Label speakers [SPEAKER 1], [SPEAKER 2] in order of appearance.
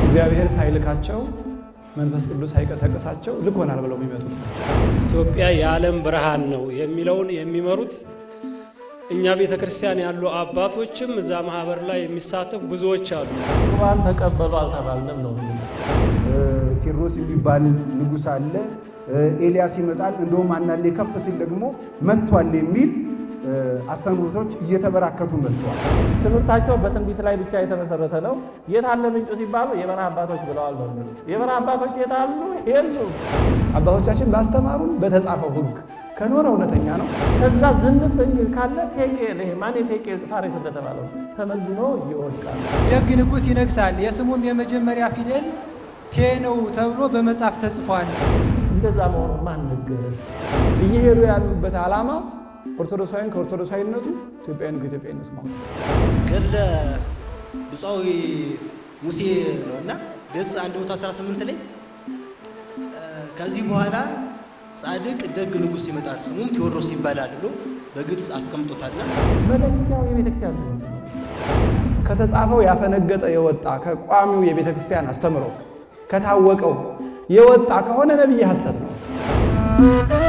[SPEAKER 1] እግዚአብሔር ሳይልካቸው መንፈስ ቅዱስ ሳይቀሰቅሳቸው ልኮናል ብለው የሚመጡት ናቸው።
[SPEAKER 2] ኢትዮጵያ የዓለም ብርሃን ነው የሚለውን የሚመሩት እኛ ቤተ ክርስቲያን ያሉ አባቶችም እዛ ማህበር ላይ የሚሳተፉ ብዙዎች አሉ።
[SPEAKER 3] ቁርባን ተቀበሉ አልተባልንም ነው።
[SPEAKER 4] ቴዎድሮስ የሚባል ንጉሥ አለ። ኤልያስ ይመጣል፣ እንደውም አንዳንዴ ከፍ ሲል ደግሞ መጥቷል የሚል አስተምህሮቶች እየተበራከቱ መጥተዋል።
[SPEAKER 3] ትምህርታቸው በትንቢት ላይ ብቻ የተመሰረተ ነው። የት አለ ምንጩ ሲባሉ የበረሃ አባቶች ብለዋል ነው የሚሉት። የበረሃ አባቶች የት አሉ? የሉም።
[SPEAKER 1] አባቶቻችን ባስተማሩን በተጻፈው ሕግ ከኖረ እውነተኛ ነው።
[SPEAKER 3] ከዛ ዝንፍ እንግል ካለ ቴቄል ይሄ ማን ቴቄል ፋሬስ እንደተባለው ተመዝኖ ይወድቃል።
[SPEAKER 5] የሕግ ንጉሥ ይነግሳል፣ የስሙም የመጀመሪያ ፊደል ቴ ነው ተብሎ በመጽሐፍ ተጽፏል።
[SPEAKER 3] እንደዛ መሆኑ ማን ነገረ?
[SPEAKER 1] እየሄዱ ያሉበት ዓላማ ኦርቶዶክሳዊን ከኦርቶዶክሳዊነቱ ኢትዮጵያዊን ከኢትዮጵያዊነቱ ማውጣት
[SPEAKER 6] ገድለ ብፁዓዊ ሙሴ ነው እና ገጽ 118 ላይ ከዚህ በኋላ ጻድቅ ደግ ንጉሥ ይመጣል ስሙም ቴዎድሮስ ይባላል ብሎ በግልጽ አስቀምጦታልና
[SPEAKER 3] መለኪያው የቤተክርስቲያን ትምህርት ነው።
[SPEAKER 1] ከተጻፈው ያፈነገጠ የወጣ ከቋሚው የቤተ ክርስቲያን አስተምሮ ከታወቀው የወጣ ከሆነ ነቢይ ሐሰት ነው።